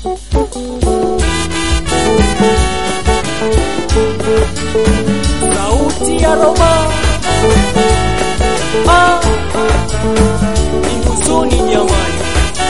sauti ya Roma ah, ni huzuni jamani.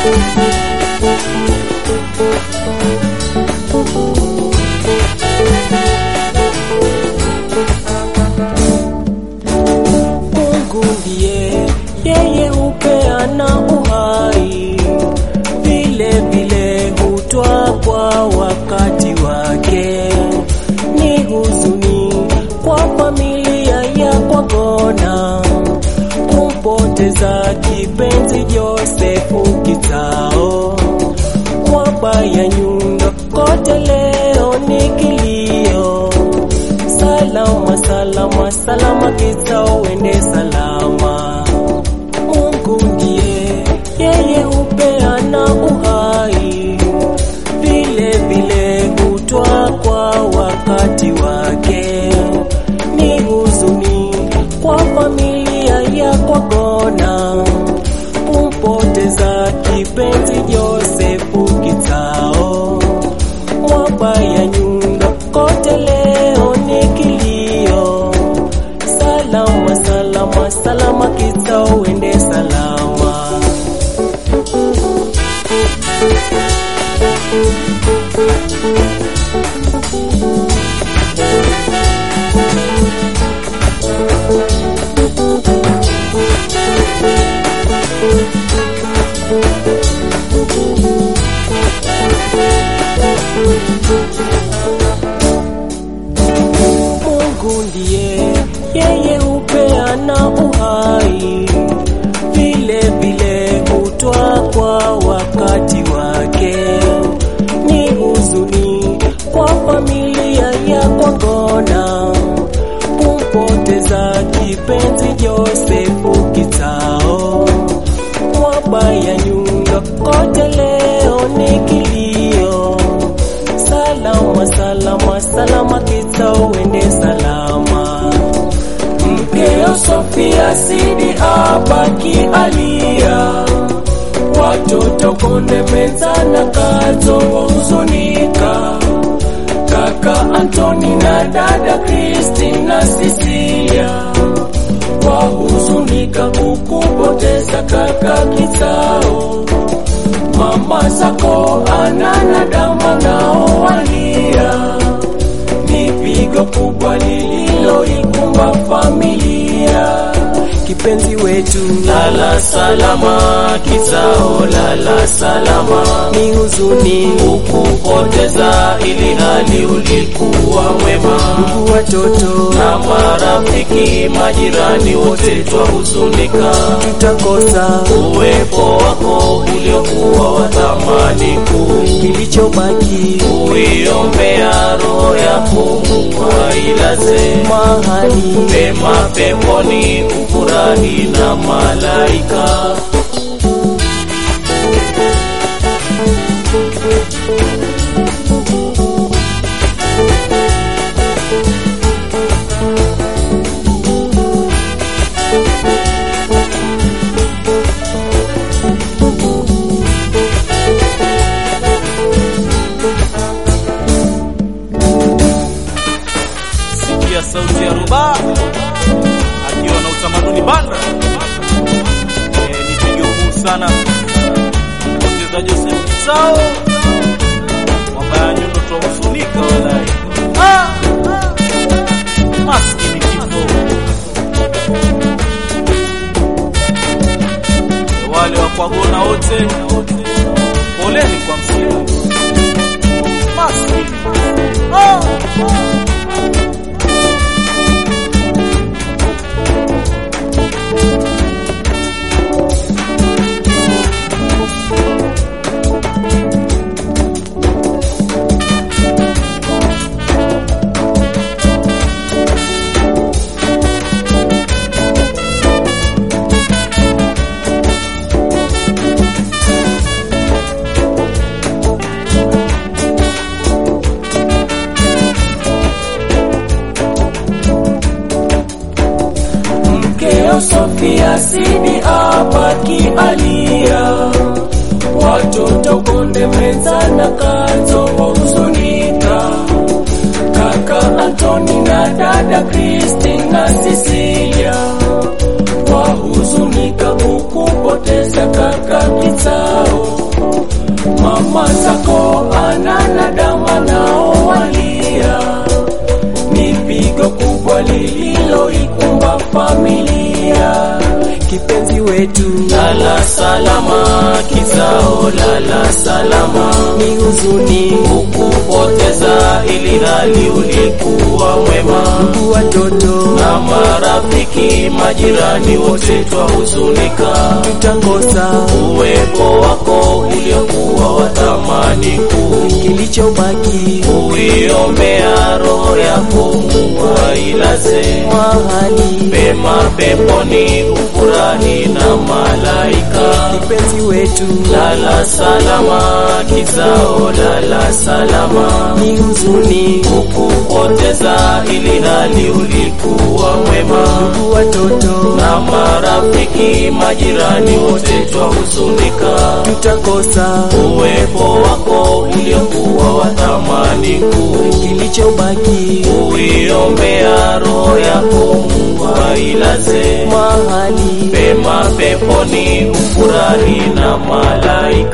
Mungu ndiye yeye hupeana uhai, vile vile hutwa kwa wakati wake. Ni huzuni kwa familia ya Kwagona kumpoteza kipenzi Josefu Kitao. Mwabaya nyundo kote leo ni kilio salama salama salama Kitao ende salama. Mungu ndiye yeye hupeana uhai, vile vile hutwa kwa wakati wake. Ni huzuni kwa familia ya Kwagona kumpoteza kipenzi Josefu Kitao. Mwabaya nyundo kote leo ni kilio, salama salama salama Kitao ende salama. Mungu ndiye yeye hupeana uhai, vile vile hutwa kwa wakati wake. Ni huzuni kwa familia ya Kwagona kumpoteza kipenzi Josefu Kitao. Mwabaya nyundo kote leo ni kilio, salama salama salama Kitao ende salama. Mkeo Sofia Sidi abaki alia, watoto konde meza na kazo wahuzunika, kaka Antoni na dada Kristina Sisilia wahuzunika kukupoteza kaka Kitao. Mama zako Ana na Dama nao walia, ni pigo kubwa lililoikumba familia. Kipenzi wetu Lala salama Kitao, lala salama, ni huzuni, ukupoteza ili hali ulikuwa mwema, ndugu watoto na marafiki majirani wote twahuzunika, tutakosa uwepo wako uliokuwa wa thamani kuu, kilichobaki uiombea roho yako Mungu ailaze mahali pema peponi, ufurahi na malaika. Sikia sauti ya Ruba akiwa na utamaduni banda. Eh, ni pigo kuu sana poteza Joseph Kitao, mabaya nyundo twahuzunika walai. Ah, ah, maskini kifo. Wale wa Kwagona wote poleni kwa msiba maskini. Ah, ah. watoto konde meza na kazo wahuzunika kaka Antoni na dada Kristina Sisilia wahuzunika kukupoteza kaka Kitsao mama zako ana na dama nao walia ni pigo kubwa lililoikumba familia kipenzi wetu lala salama kizao lala salama ni huzuni kukupoteza ili hali ulikuwa mwema ndugu watoto na marafiki majirani wote twahuzunika tutakosa uwepo wako uliokuwa wa thamani kuu kilichobaki uiombea roho yako Mungu ailaze mahali pema peponi ufurahi na malaika kipenzi wetu lala salama kizao lala salama ni huzuni kukupoteza ili hali ulikuwa mwema ndugu watoto na marafiki majirani wote twahuzunika tutakosa uwepo wako uliokuwa wa thamani kuu kilichobaki uiombea roho yako Mungu ailaze mahali pema peponi ufurahi na malaika